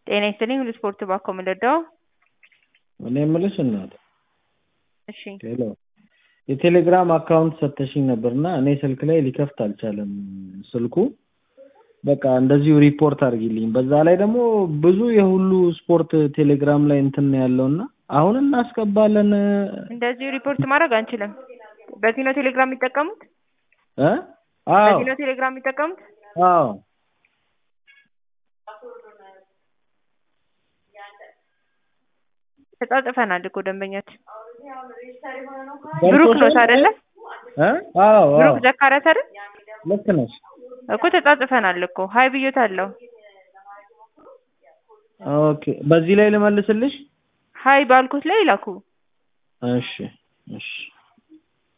ጤና ይስጥልኝ ሁሉ ስፖርት ባኮ ምልዳው እኔ የምልሽ እናት እሺ ሄሎ የቴሌግራም አካውንት ሰተሽኝ ነበርና እኔ ስልክ ላይ ሊከፍት አልቻለም ስልኩ በቃ እንደዚሁ ሪፖርት አድርጊልኝ በዛ ላይ ደግሞ ብዙ የሁሉ ስፖርት ቴሌግራም ላይ እንትን ነው ያለውና አሁን እናስገባለን እንደዚሁ ሪፖርት ማድረግ አንችልም በዚህ ነው ቴሌግራም የሚጠቀሙት እ አዎ በዚህ ነው ቴሌግራም የሚጠቀሙት አዎ ተጻጽፈናል እኮ ደንበኛች ብሩክ ኖት አይደለ እ አዎ አዎ ብሩክ ዘካሪያስ አይደል ልክ ነሽ እኮ ተጻጽፈናል እኮ ሀይ ብዬታለሁ ኦኬ በዚህ ላይ ልመልስልሽ ሀይ ባልኩት ላይ ይላኩ እሺ እሺ